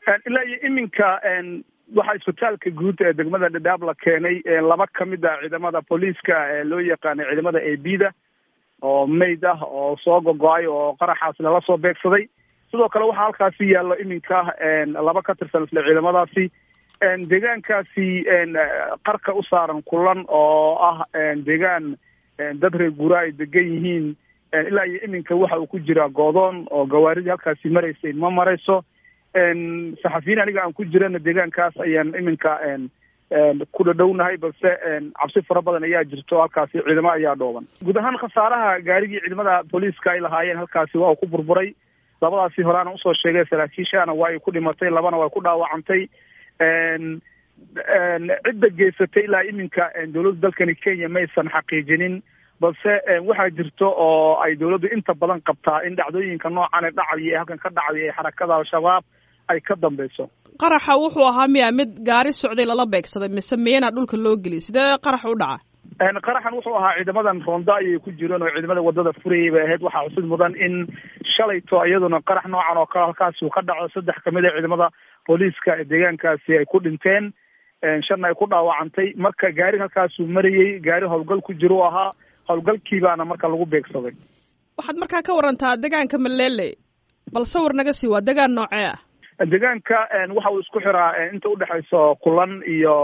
ilaa iyo iminka waxaa isbitaalka guud ee degmada dhadhaab la keenay laba kamid ah ciidamada booliiska loo yaqaanay ciidamada a b da oo mayd ah oo soo gogo-ay oo qaraxaas lala soo beegsaday sidoo kale waxaa halkaasi yaallo iminka laba ka tirsan isla ciidamadaasi deegaankaasi qarka u saaran kulan oo ah deegaan dad reer guura ay degan yihiin ilaa iyo iminka waxa uu ku jiraa goodoon oo gawaaridii halkaasi maraysay ma marayso saxafiyiin aniga aan ku jirana deegaankaas ayaan iminka ku dhadhownahay balse cabsi fara badan ayaa jirto halkaasi ciidamo ayaa dhooban guud ahaan khasaaraha gaarigii ciidamada booliiska ay lahaayeen halkaasi waa uu ku burburay labadaasi horeana usoo sheegay saraakiishana waa ay ku dhimatay labana waa ku dhaawacantay cidda geysatay ilaa iminka dowladda dalkani kenya maysan xaqiijinin balse waxaa jirto oo ay dowladdu inta badan qabtaa in dhacdooyinka noocan ee dhacaya ee halkan ka dhacday ee xarakada al-shabaab ay ka dambeyso qaraxa wuxuu ahaa miya mid gaari socday lala beegsaday mise miyana dhulka loo geliyay sidee qarax u dhaca qaraxan wuxuu ahaa ciidamadan roonda ayay ku jireen oo ciidamada wadada furayay bay ahayd waxaa xusid mudan in shalayto iyaduna qarax noocan oo kale halkaasi uu ka dhaco saddex kamid a ciidamada booliiska ee deegaankaasi ay ku dhinteen shanna ay ku dhaawacantay marka gaari halkaasuu marayey gaari howlgal ku jira u ahaa howlgalkiibaana marka lagu beegsaday waxaad markaa ka warantaa deegaanka malele bal sawir naga sii waa deegaan noocee ah deegaanka waxa uu isku xiraa inta udhexayso kulan iyo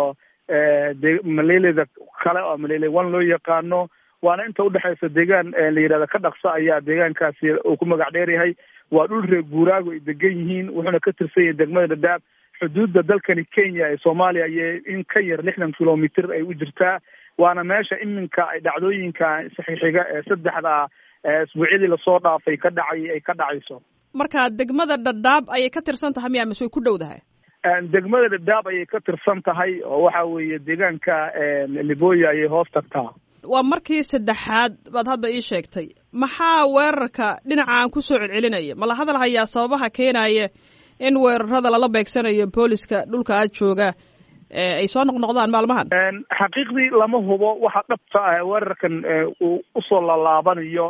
de maleleda kale oo malele one loo yaqaano waana inta udhexaysa deegaan la yidhahda ka dhaqsa ayaa deegaankaasi uu ku magac dheer yahay waa dhul reer guuraago ay degan yihiin wuxuuna ka tirsan yahay degmada dhadhaab xuduudda dalkani kenya ee soomaaliya ayay in ka yar lixdan kilomitr ay u jirtaa waana meesha iminka ay dhacdooyinka saxiixiga ee saddexda isbuucyadii lasoo dhaafay ka dhacay ay ka dhacayso marka degmada dhadhaab ayay ka tirsan tahay miya mise way ku dhowdahay degmada dhadhaab ayay ka tirsan tahay oo waxa weeye deegaanka liboya ayay hoos tagtaa waa markii saddexaad baad hadda ii sheegtay maxaa weerarka dhinaca aan kusoo celcelinaya ma la hadal hayaa sababaha keenaya in weerarada lala beegsanayo booliska dhulka aad jooga ay soo noqnoqdaan maalmahan xaqiiqdii lama hubo waxa dhabta ah weerarkan uu usoo lalaabanayo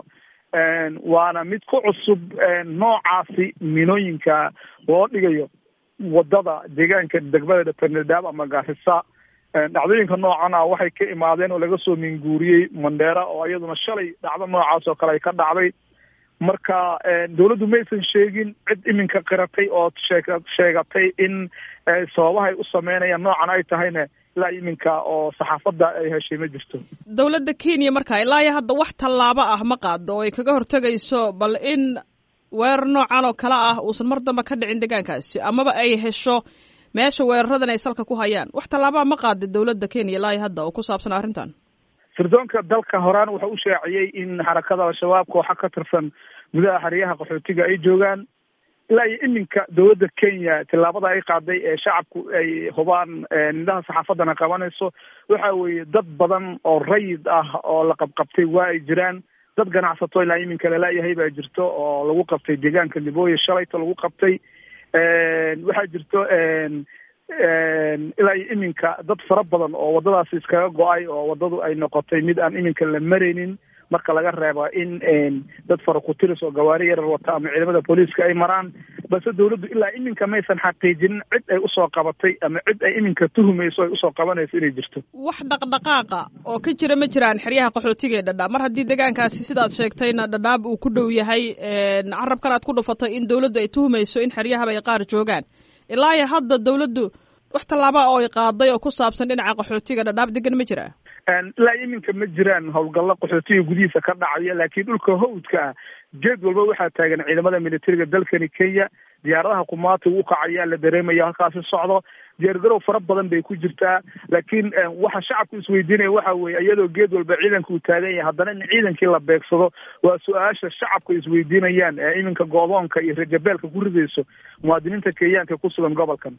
waana mid ku cusub noocaasi minooyinka loo dhigayo wadada deegaanka degmada dapernadaab ama gaarisa dhacdooyinka noocan ah waxay ka imaadeen oo laga soo minguuriyey mandheera oo iyaduna shalay dhacdo noocaas oo kale ay ka dhacday marka dawladdu maysan sheegin cid iminka qiratay oo sheeg sheegatay in sababahay u sameynayaan noocan ay tahayna ilaa iminka oo saxaafadda ay heshay ma jirto dawladda kenya marka ilaa iyo hadda wax tallaabo ah ma qaado oo ay kaga hortegayso bal in weerar noocan oo kale ah uusan mar damba ka dhicin deegaankaasi amaba ay hesho meesha weeraradan ay salka ku hayaan wax tallaabaa ma qaada dawladda kenya ilaa iyo hadda oo ku saabsan arrintan sirdoonka dalka horaan wuxuu u shaaciyey in xarakada al-shabaab kooxa ka tirsan gudaha xeryaha qaxootiga ay joogaan ilaa iyo iminka dawladda kenya tillaabada ay qaaday ee shacabku ay hubaan indhaha saxaafaddana qabanayso waxa weeye dad badan oo rayid ah oo la qabqabtay waa ay jiraan dad ganacsato ilaa iminka lalayahay baa jirto oo lagu qabtay deegaanka libooya shalayto lagu qabtay waxaa jirto ilaa iyo iminka dad fara badan oo waddadaasi iskaga go-ay oo waddadu ay noqotay mid aan iminka la maraynin marka laga reeba in dad fara kutiris oo gawaari yarar wata ama ciidamada booliiska ay maraan balse dawladdu ilaa iminka maysan xaqiijinin cid ay usoo qabatay ama cid ay iminka tuhumayso ay usoo qabanayso inay jirto wax dhaqdhaqaaqa oo ka jira ma jiraan xeryaha qaxootiga ee dhadhaab mar haddii deegaankaasi sidaad sheegtayna dhadhaab uu ku dhow yahay carabkan aad ku dhufatay in dawladdu ay tuhumayso in xeryahaba ay qaar joogaan ilaa iyo hadda dawladdu wax tallaaba oo ay qaaday oo ku saabsan dhinaca qaxootiga dhadhaab degan ma jiraa ilaa iminka ma jiraan howlgallo qaxootiga gudihiisa ka dhacaya laakiin dhulka hawdka ah geed walba waxaa taagan ciidamada militariga dalkani kenya diyaaradaha kumaatiga u kacayaa la dareemaya halkaasi socdo diyaargarow fara badan bay ku jirtaa laakiin waxa shacabku isweydiinaya waxa weeye iyadoo geed walba ciidanka uu taagan yahay haddana in ciidankii la beegsado waa su-aasha shacabku isweydiinayaan ee iminka goodoonka iyo rajabeelka ku ridayso muwaadiniinta kenyaanka ku sugan gobolkan